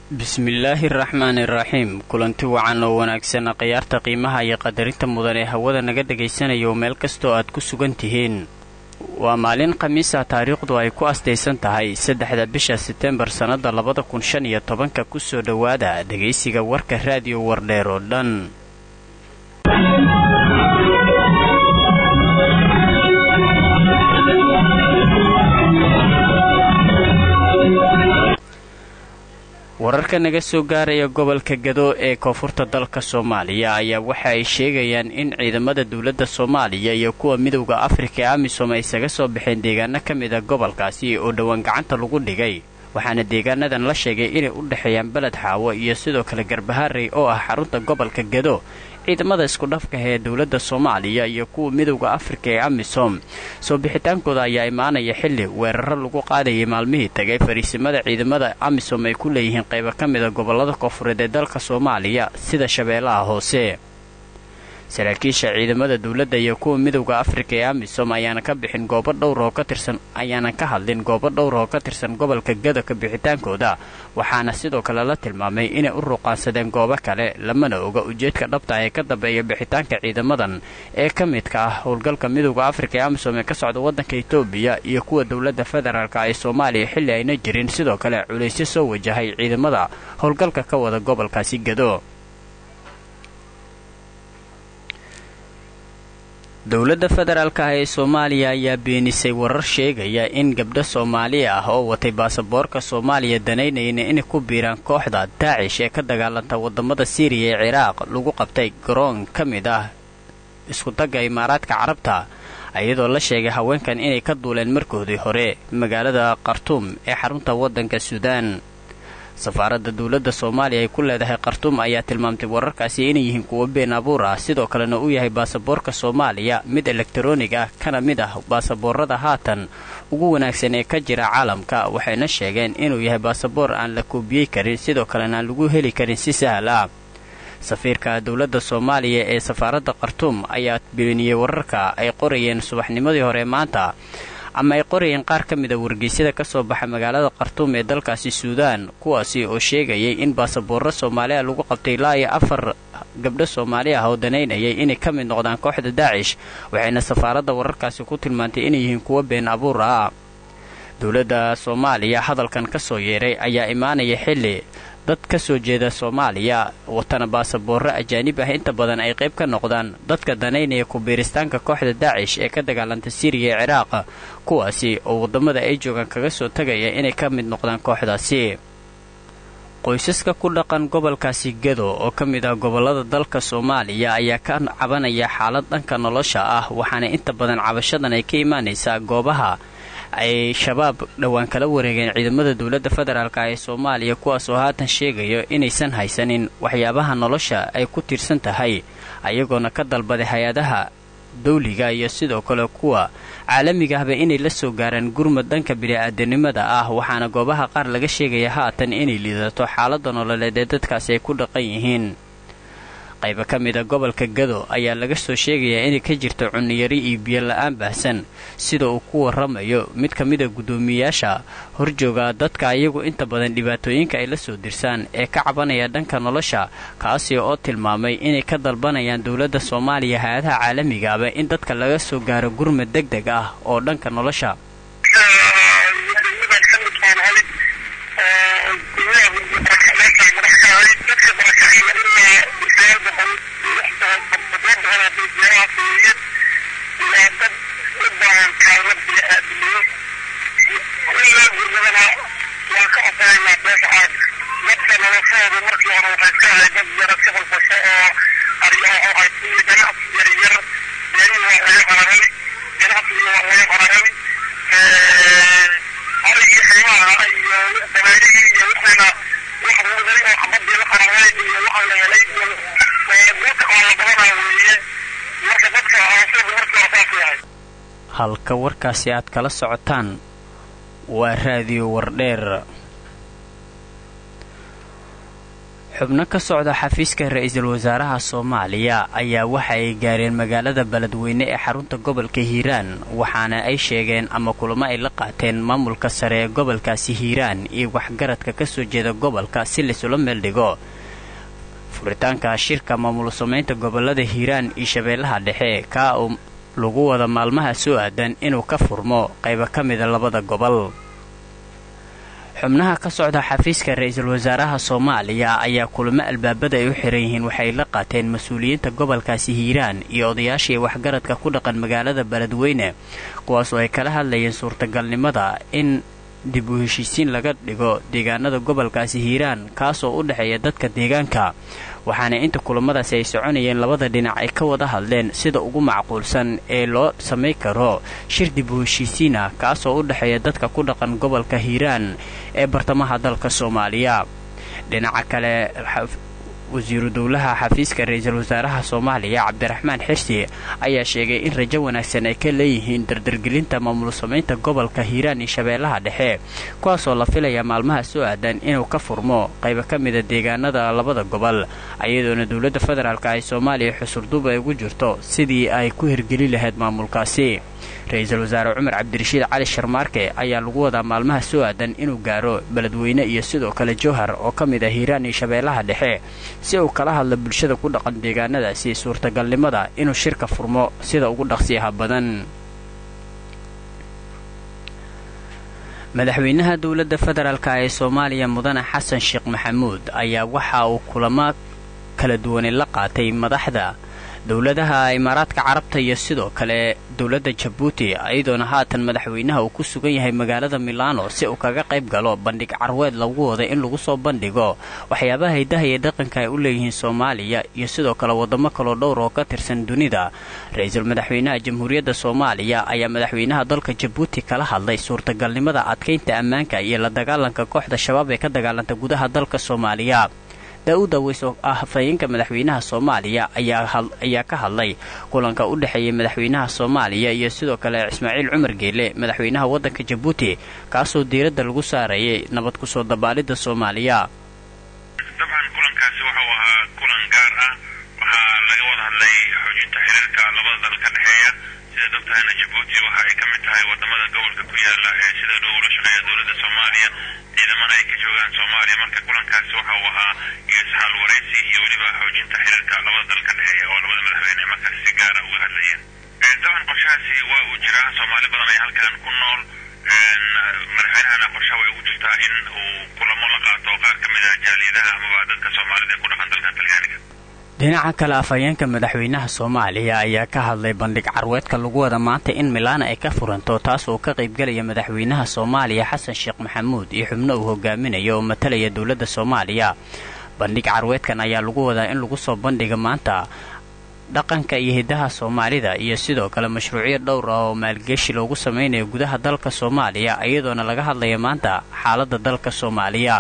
bismillaahi araxmaani iraxiim kulanti wacan oo wanaagsan khiyaarta qiimaha iyo qadarinta mudan ee hawada naga dhegaysanaya oo meel kastoo aad ku sugan tihiin waa maalin khamiisa taariikhdu ay ku astaysan tahay saddexda bisha setembar sannada labada kun shan iyo tobanka kusoo dhowaada dhegaysiga warka raadiyo wardheer oo dhan wararka naga soo gaaraya gobolka gado ee koonfurta dalka soomaaliya ayaa waxa ay sheegayaan in ciidamada dowladda soomaaliya iyo kuwa midowda afrika ee amisom ay isaga soo baxeen deegaano ka mid a gobolkaasi oo dhowaan gacanta lagu dhigay waxaana deegaanadan la sheegay inay u dhexeeyaan beled xaawo iyo sidoo kale garbaharey oo ah xarunta gobolka gado ciidamada iskudhafkaha ee dowladda soomaaliya iyo kuwa midowda afrika ee amisom soo bixitaankooda ayaa imaanaya xilli weeraro lagu qaadayay maalmihii tagay fariisimada ciidamada amisom ay ku leeyihiin qaybo ka mida gobollada koonfureed ee dalka soomaaliya sida shabeellaha hoose saraakiisha ciidamada dowladda iyo kuwa midowda afrika ee amisom ayaana ka bixin goobo dhowr oo ka tirsan ayaanan ka hadlin goobo dhowr oo ka tirsan gobolka gado ka bixitaankooda waxaana sidoo kale la tilmaamay inay u ruqaansadeen goobo kale lamana oga ujeedka dhabta ee ka dambeeya bixitaanka ciidamadan ee ka midka ah howlgalka midowda afrika ee amisom ee ka socda waddanka etoobiya iyo kuwa dowladda federaalka ee soomaaliya xilli ayna jirin sidoo kale culaysyo soo wajahay ciidamada howlgalka ka wada gobolkaasi gado dowladda federaalka ah ee soomaaliya ayaa beenisay warar sheegaya in gabdho soomaali ah oo watay baasaboorka soomaaliya danaynayna inay ku biiraan kooxda daacish ee ka dagaalanta wadamada siiriya ee ciraaq lagu qabtay garoon ka mid ah iskutagga imaaraadka carabta iyadoo la sheegay haweenkan inay ka duuleen markoodii hore magaalada khartuum ee xarunta waddanka suudaan safaaradda dowladda soomaaliya ay ku leedahay khartuum ayaa tilmaamtay wararkaasi inay yihiin kuwo been abuur ah sidoo kalena uu yahay baasaboorka soomaaliya mid elektaroonig ah kana mid ah baasaboorada haatan ugu wanaagsan ee ka jira caalamka waxayna sheegeen inuu yahay baasaboor aan la koobiyey karin sidoo kalena aan lagu heli karin si sahal ah safiirka dowladda soomaaliya ee safaaradda khartuum ayaa beeniyey wararka ay qorayeen subaxnimadii hore maanta ama ay qorayeen qaar ka mida wargeysyada ka soo baxa magaalada khartuum ee dalkaasi suudaan kuwaasi oo sheegayay in baasaboorro soomaaliya lagu qabtay ilaa iyo afar gabdho soomaali ah oo danaynayay inay ka mid noqdaan kooxda daacish waxayna safaaradda wararkaasi ku tilmaantay inay yihiin kuwo been abuur ah dowladda soomaaliya hadalkan ka soo yeeray ayaa imaanaya xilli dad ka soo jeeda soomaaliya watana baasaboorro ajaanib ah inta badan ay qayb ka noqdaan dadka danaynaya ku-biiristaanka kooxda daacish ee ka dagaalanta siriya ee ciraaq kuwaasi oo waddamada ay joogaan kaga soo tagaya inay ka mid noqdaan kooxdaasi qoysaska ku dhaqan gobolkaasi gado oo ka mid ah gobollada dalka soomaaliya ayaa ka cabanaya xaalad dhanka nolosha ah waxaana inta badan cabashadan ay ka imaanaysaa goobaha ay shabaab dhowaan kala wareegeen ciidamada dowladda federaalka ee soomaaliya kuwaas oo haatan sheegayo inaysan haysanin waxyaabaha nolosha ay ku tiirsan tahay ayagoona ka dalbaday hay-adaha dawliga iyo sidoo kale kuwa caalamiga ahba inay la soo gaaraan gurmad dhanka bini-aadanimada ah waxaana goobaha qaar laga sheegaya haatan inay liidato xaaladda nololeed ee dadkaasi ay ku dhaqan yihiin qayba ka mida gobolka gado ayaa laga soo sheegayaa inay ka jirto cunniyari iyo biyo la-aan baahsan sida uu ku warramayo mid ka mida guddoomiyayaasha horjooga dadka iyagu inta badan dhibaatooyinka ay la soo dirsaan ee ka cabanaya dhanka nolosha kaasi oo tilmaamay inay ka dalbanayaan dowladda soomaaliya hay-adaha caalamigaaba in dadka laga soo gaaro gurmad deg deg ah oo dhanka nolosha halka warkaasi aad kala socotaan waa raadiyo wardheer xubno ka socda xafiiska ra-iisul wasaaraha soomaaliya ayaa waxa ay gaareen magaalada beledweyne ee xarunta gobolka hiiraan waxaana ay sheegeen ama kulamo ay la qaateen maamulka sare ee gobolkaasi hiiraan iyo waxgaradka kasoo jeeda gobolka si laisula meel dhigo furitaanka shirka maamul samaynta gobolada hiiraan iyo shabeellaha dhexe kaa uu lagu wada maalmaha soo aadan inuu ka furmo qaybo ka mida labada gobol xubnaha ka socda xafiiska ra-iisul wasaaraha soomaaliya ayaa kulamo albaabada ay u xiran yihiin waxay la qaateen mas-uuliyiinta gobolkaasi hiiraan iyo odayaashii waxgaradka ku dhaqan magaalada beledweyne kuwaas oo ay kala hadlayeen suurtagalnimada in dib u heshiisiin laga dhigo deegaanada gobolkaasi hiiraan kaasoo u dhexeeya dadka deegaanka waxaana inta kulamadaasi ay soconayeen labada dhinac ay ka wada hadleen sida ugu macquulsan ee loo samay karo shir dib u heshiisiina kaasoo u dhexeeya dadka ku dhaqan gobolka hiiraan ee bartamaha dalka soomaaliya dhinaca kale wasiiru dowlaha xafiiska ra-iisul wasaaraha soomaaliya cabdiraxmaan xirsi ayaa sheegay in rajo wanaagsan ay ka leeyihiin dardargelinta maamul samaynta gobolka hiiraan iyo shabeellaha dhexe kuwaasoo la filaya maalmaha soo aadan inuu ka furmo qaybo ka mida deegaanada labada gobol ayadoona dowladda federaalka ay soomaaliya xusurduub ay ugu jirto sidii ay ku hirgeli lahayd maamulkaasi ra-iisul wasaare cumar cabdirashiid cali sharmaarke ayaa lagu wadaa maalmaha soo aadan inuu gaaro beledweyne iyo sidoo kale jowhar oo ka mid ah hiiraan iyo shabeellaha dhexe si uu kala hadlo bulshada ku dhaqan deegaanadaasi suurtagalnimada inuu shirka furmo sida ugu dhaqsiyaha badan madaxweynaha dowladda federaalka ee soomaaliya mudane xasan sheekh maxamuud ayaa waxa uu kulamo kala duwanay la qaatay madaxda dowladaha imaaraadka carabta iyo sidoo kale dowladda jabuuti iyadoona haatan madaxweynaha uu ku sugan yahay magaalada milano si uu kaga qayb galo bandhig carweed lagu wada in lagu soo bandhigo waxyaabaha hidaha iyo dhaqanka ay u leeyihiin soomaaliya iyo sidoo kale wadamo kaloo dhowr oo ka tirsan dunida ra-iisul madaxweynaha jamhuuriyadda soomaaliya ayaa madaxweynaha dalka jabuuti kala hadlay suurtagalnimada adkaynta ammaanka iyo la dagaalanka kooxda shabaab ee ka dagaalanta gudaha dalka soomaaliya daa-uud aweys oo ah hafayeenka madaxweynaha soomaaliya ayaa ka hadlay kulanka u dhexeeyay madaxweynaha soomaaliya iyo sidoo kale ismaaciil cumar geele madaxweynaha waddanka jabuuti kaasoo diiradda lagu saarayay nabad kusoo dabaalidda soomaaliya dabcan kulankaasi wuxuu ahaa kulan gaar ah waxaa laga wada hadlay xoojinta xiriirka labada dal ka dhexeeya sidaad ogtahayna jabuuti waxa ay ka mid tahay wadamada gobolka ku yaala ee sida dhow ula shaqeeya dowladda soomaaliya ciidamana ay ka joogaan soomaaliya marka kulankaasi waxa uu ahaa iyo isxaal waraysi iyo weliba xoojinta xiriirka labada dal ka dhexeeya oo labada madaxweyne markaas si gaara uga hadlayeen dabcan qorshahaasi waa uu jiraa soomaali badan ay halkan ku nool madaxweynahana qorshaha way ugu jirtaa in uu kulamo la qaato qaar ka mid a jaaliyadaha amaba dadka soomaalida ee ku dhaqan dalkan talyaaniga dhinaca kale afhayeenka madaxweynaha soomaaliya ayaa ka hadlay bandhig carweedka lagu wada maanta in milaana ay ka furanto taas oo ka qaybgelaya madaxweynaha soomaaliya xasan sheekh maxamuud iyo xubno uu hogaaminayo oo matalaya dowladda soomaaliya bandhig carweedkan ayaa lagu wadaa in lagu soo bandhiga maanta dhaqanka iyo hidaha soomaalida iyo sidoo kale mashruucyo dhowr ah oo maalgeshi loogu samaynayo gudaha dalka soomaaliya iyadoona laga hadlaya maanta xaaladda dalka soomaaliya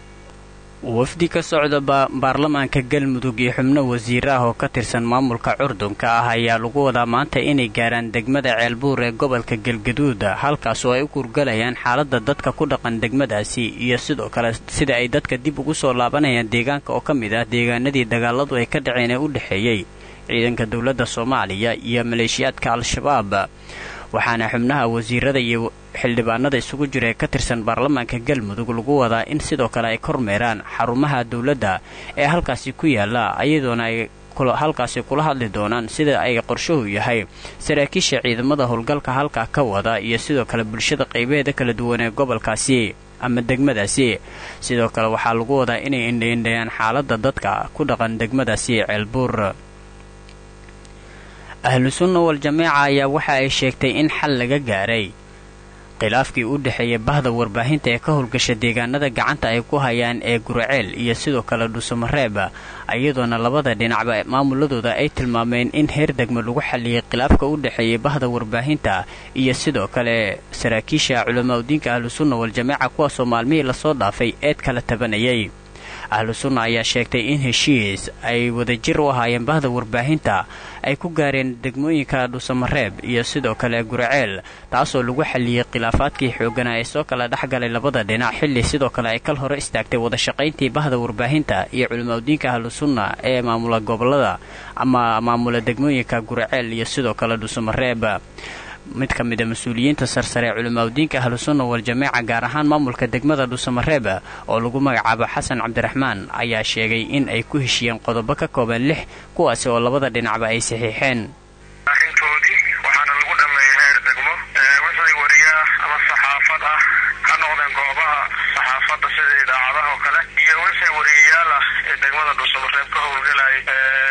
wafdi ka socda baarlamaanka galmudug iyo xubno wasiir ah oo ka tirsan maamulka curdunka ah ayaa lagu wadaa maanta inay gaaraan degmada ceelbuur ee gobolka galgaduud halkaas oo ay u kurgalayaan xaaladda dadka ku dhaqan degmadaasi iyo sidoo kale sida ay dadka dib ugu soo laabanayaan deegaanka oo ka mid ah deegaanadii dagaaladu ay ka dhaceen ee u dhexeeyey ciidanka dowladda soomaaliya iyo maleeshiyaadka al-shabaab waxaana xubnaha wasiirada iyo xildhibaanada isugu jira ee ka tirsan baarlamaanka galmudug lagu wadaa in sidoo kale ay kormeeraan xarumaha dowladda ee halkaasi ku yaala ayadoona ay halkaasi kula hadli doonaan sida ay qorshuhu yahay saraakiisha ciidamada howlgalka halkaa ka wada iyo sidoo kale bulshada qaybaheeda kala duwan ee gobolkaasi ama degmadaasi sidoo kale waxaa lagu wadaa inay indhaindhayaan xaaladda dadka ku dhaqan degmadaasi ceelbuur ahlu sunna wal jameeca ayaa waxa ay sheegtay in xal laga gaaray khilaafkii u dhexeeyay bahda warbaahinta ee ka howlgasha deegaanada gacanta ay ku hayaan ee guraceel iyo sidoo kale dhuusamareeb iyadoona labada dhinacba maamuladooda ay tilmaameen in heer degmo lagu xalliyay khilaafka u dhexeeyay bahda warbaahinta iyo sidoo kale saraakiisha culamaauddiinka ahlusunna wal jameeca kuwaasoo maalmihii lasoo dhaafay eed kala tabanayay ahlu sunna ayaa sheegtay in heshiis ay wadajir u ahaayeen bahda warbaahinta ay ku gaareen degmooyinka dhuusamareeb iyo sidoo kale guraceel taasoo lagu xalliyey khilaafaadkii xooganaa ee soo kala dhexgalay labada dhinac xilli sidoo kale ay kal hore istaagtay wadashaqayntii bahda warbaahinta iyo culimaudiinka ahlu sunna ee maamula gobolada ama maamula degmooyinka guraceel iyo sidoo kale dhuusamareeb mid ka mid a mas-uuliyiinta sarsare ee culimaudiinka ahlusunna wal-jameeca gaar ahaan maamulka degmada dhuusamareeb oo lagu magacaabo xasan cabdiraxmaan ayaa sheegay in ay ku heshiyeen qodobo ka kooban lix kuwaasi oo labada dhinacba ay saxiixeen arrintoodii waxaana lagu dhammeeyay heer degmo wixii wariyaa ama saxaafad ah ka noqdeen goobaha saxaafadda sida idaacadaha oo kale iyo wixii wariyayaal ah ee degmada dhuusamareeb ka howlgelayay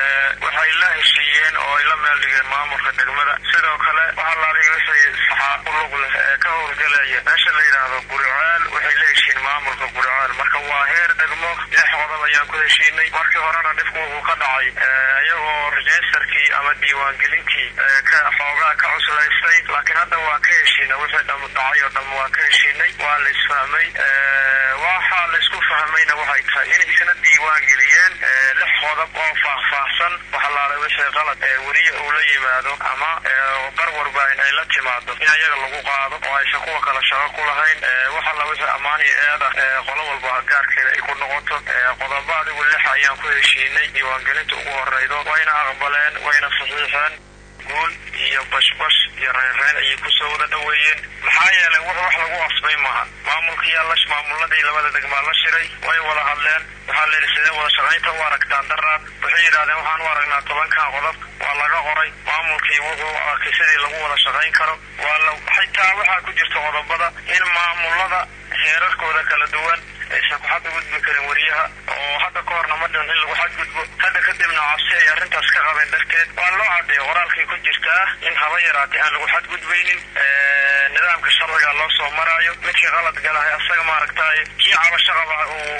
waxay la heshiiyeen oo ay la meel dhigeen maamulka degmada sidoo kale waxalaaliy wixii saxaafo lug leh ee ka howlgelaya meesha la yidhaahdo guriceel waxay la heshiin maamulka guriceel marka waa heer degmo lix qodob ayaan ku heshiinay markii horena dhibku wuxuu ka dhacay iyagoo registerkii ama diiwaangelintii ka xoogaa ka cuslaystay laakiin hadda waa ka heshiina wixii dhacay oo dhan waa ka heshiinay waa la isfahmay waxaa la isku fahmayna waxay tahay inay isna diiwaangeliyeen lix qodob oo faahfaahsan waxalaala wixii qalad ee weriye uu la yimaado ama bar warbaahin ay la timaado in ayaga lagu qaado oo aysan kuwa kale shaqo ku lahayn waxalla wixii ammaan iyo eeda qolo walba gaarkeeda ay ku noqoto qodobo adigu lix ayaan ku heshiinay diiwaangelinta ugu horeydo wayna aqbaleen wayna saxiixeen guul iyo bashbash iyo reerreyn ayay kusoo wada dhoweeyeen maxaa yeelay wux wax lagu qasbay maaha maamulkiyaa la maamuladii labada degmaa la shiray way wada hadleen waxaa layidhi sidee wada shaqaynta u aragtaan daraad waxay yidhahdeen waxaan u aragnaa tobankan qodob waa laga qoray maamulkii wuxuu arkay sidii lagu wada shaqayn karo waa la xitaa waxaa ku jirta qodobada in maamulada heerarkooda kala duwan aysan ku xadgudbi karin wariyaha oo hadda ka horna ma dhicin in lagu xadgudbo hadda kadibna cabsi ay arrintaas ka qabeen darteed waa loo cadeeya qoraalkay ku jirtaa in haba yaraatay aan lagu xadgudbaynin nidaamka sharciga loo soo maraayo midkii qalad galahay asaga maaragtay kii cabasho qaba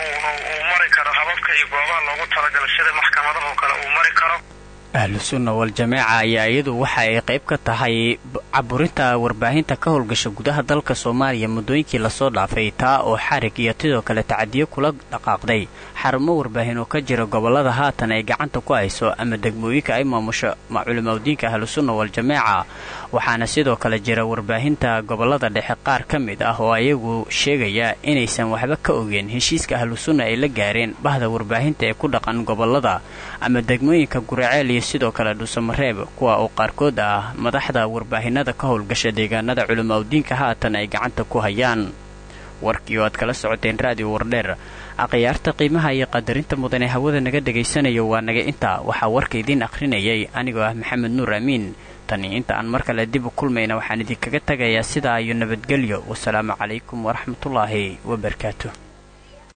uu mari karo hababka iyo goobaha loogu talagalay sida maxkamadahoo kale uu mari karo ahlu sunna wal-jameeca ayaa iyadu waxa ay qayb ka tahay caburinta warbaahinta ka howlgasha gudaha dalka soomaaliya muddooyinkii lasoo dhaafay taa oo xarig iyo sidoo kale tacadiyo kula dhaqaaqday xarumo warbaahin oo ka jira gobollada haatan ay gacanta ku hayso ama degmooyinka ay maamusho culimaudiinka ahlu sunna wal-jameeca waxaana sidoo kale jira warbaahinta gobollada dhexe qaar ka mid ah oo ayagu sheegaya inaysan waxba ka ogeen heshiiska ahlu sunna ay la gaareen bahda warbaahinta ee ku dhaqan gobollada ama degmooyinka guraceel iyo sidoo kale dhuusamareeb kuwa oo qaarkood ah madaxda warbaahinada ka howlgasha deegaanada culimaudiinka haatan ay gacanta ku hayaan warkii oo aad kala socoteen raadiyo wardheer akhyaarta qiimaha iyo qadarinta mudan ee hawada naga dhegaysanayo waa naga intaa waxaa warka idiin akhrinayay anigoo ah maxamed nuur amiin tani inta aan mar kale dib u kulmayna waxaan idinkaga tagayaa sidaa iyo nabadgelyo wasalaamu calaykum waraxmatullaahi wabarakaatu